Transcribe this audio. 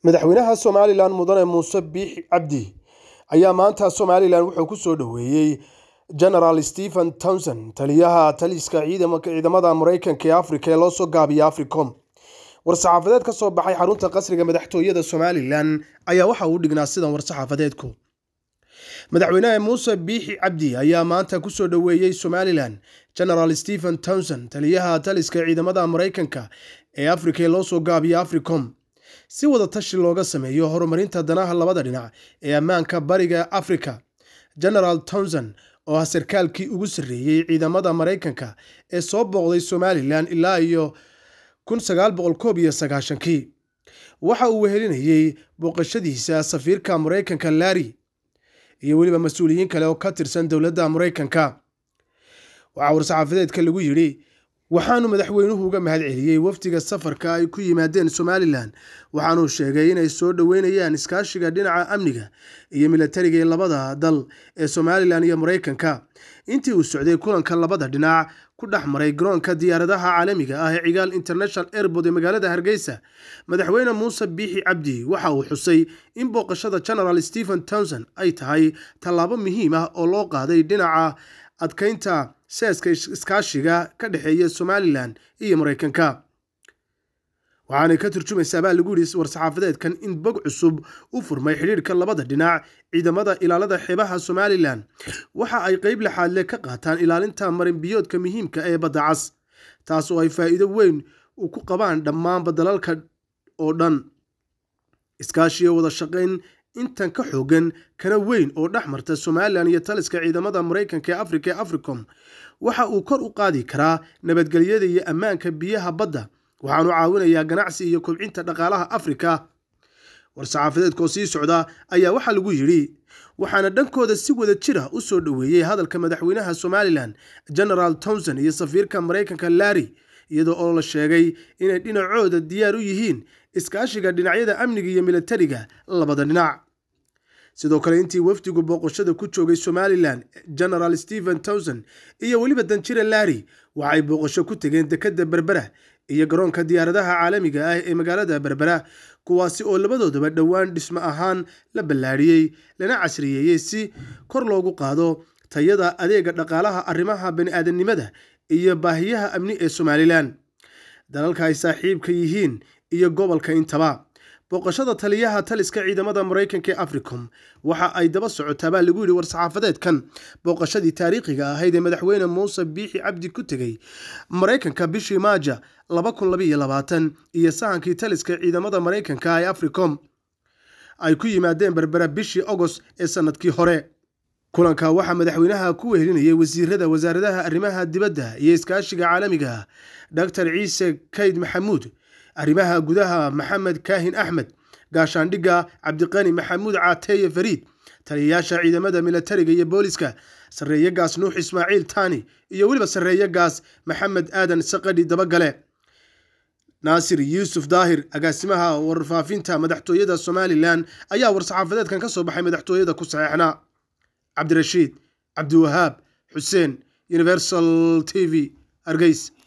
madaxweynaha somalilan mudane muuse biixi cabdi ayaa maanta somalilan wuxuu ku soo dhoweeyey genaraal stephen townson taliyaha taliska ciidamada mareykanka ee afrika ee loo soo gaabiya africom war-saxaafadeed ka soo baxay xarunta qasriga madaxtooyada somalilan ayaa waxa uu dhignaa sidan war-saxaafadeedku madaxweynaha muuse biixi cabdi ayaa maanta kusoo dhoweeyey somalilan genaraal stephen townson taliyaha taliska ciidamada mareykanka ee afrika ee loo soo gaabiya africom si wada tashi looga sameeyo horumarinta danaha labada dhinac ee ammaanka bariga afrika genaraal townson oo ah sarkaalkii ugu sarreeyey ciidamada mareykanka ee soo booqday somalilan ilaa iyo kii waxa uu wehelinayey booqashadiisa safiirka mareykanka larry iyo weliba mas-uuliyiin kale oo ka tirsan dowladda mareykanka waxaa war-saxaafadeedka lagu yidhi waxaanu madaxweynuhu uga mahad celiyey wafdiga safarka ay ku yimaadeen somalilan waxaanuu sheegay inay soo dhoweynayaan iskaashiga dhinaca amniga iyo milatariga ee labada dal ee somalilan iyo mareykanka intii uu socday kulanka labada dhinac ku dhex maray garoonka diyaaradaha caalamiga ah ee cigaal international airport ee magaalada hargeysa madaxweyne muuse biixi cabdi waxa uu xusay in booqashada genaraal stephen townson ay tahay tallaabo muhiim ah oo loo qaaday dhinaca adkeynta seeska iskaashiga ka dhexeeya somalilan iyo mareykanka waxaanay ka turjumaysaa baa lagu yidhi war-saxaafadeedkan in bog cusub u furmay xidhiirhka labada dhinac ciidamada ilaalada xeebaha somalilan waxa ay qeyb laxaadle ka qaataan ilaalinta marinbiyoodka muhiimka ee badda cas taas oo ay faa'iido weyn u ku qabaan dhammaanba dalalka oo dhan iskaashiyo wada shaqayn intan ka xoogan kana weyn oo dhex marta somalilan iyo taliska ciidamada mareykanka ee afrika ee africom waxa uu kor u qaadi karaa nabadgelyada iyo ammaanka biyaha badda waxaanu caawinayaa ganacsi iyo kobcinta dhaqaalaha afrika war-saxaafadeedkoo sii socda ayaa waxaa lagu yidhi waxaana dhankooda si wada jira u soo dhoweeyey hadalka madaxweynaha somalilan genaraal townson iyo safiirka mareykanka larry iyadoo oo la sheegay inay dhinacooda diyaar u yihiin iskaashiga dhinacyada amniga iyo milatariga labada dhinac sidoo kale intii wafdigu booqashada ku joogay somalilan genaraal stephen townson iyo weliba danjire larry waxay booqasho ku tegeen dekadda berbera iyo garoonka diyaaradaha caalamiga ah ee magaalada berbera kuwaasi oo labadoodaba dhowaan dhismo ahaan la ballaadhiyey lana casriyeeyey si kor loogu qaado tayada adeega dhaqaalaha arrimaha bani-aadamnimada iyo baahiyaha amni ee somalilan dalalka ay saaxiibka yihiin iyo gobolka intaba booqashada taliyaha taliska ciidamada mareykanka ee africom waxa ay daba socotaa baa lagu yidhi war-saxaafadeedkan booqashadii taariikhiga ahayd ee madaxweyne muuse biixi cabdi ku tegey mareykanka bishii maaja iyo sahankii taliska ciidamada mareykanka ee africom ay ku yimaadeen berbera bishii agost ee sanadkii hore kulanka waxaa madaxweynaha ku wehelinayay wasiirada wasaaradaha arrimaha dibadda iyo iskaashiga caalamiga dr ciise kayd maxamuud arrimaha gudaha maxamed kaahin axmed gaashaandhigga cabdiqani maxamuud caateeye fariid taliyayaasha ciidamada milatariga iyo booliska sarreeye gaas nuux ismaaciil taani iyo weliba sarreeye gaas maxamed aadan saqadhi dabagale naasir yuusuf daahir agaasimaha warfaafinta madaxtooyada somalilan ayaa war-saxaafadeedkan ka soo baxay madaxtooyada ku saxeexnaa cabdirashiid cabdiwahaab xuseen universal t v hargeys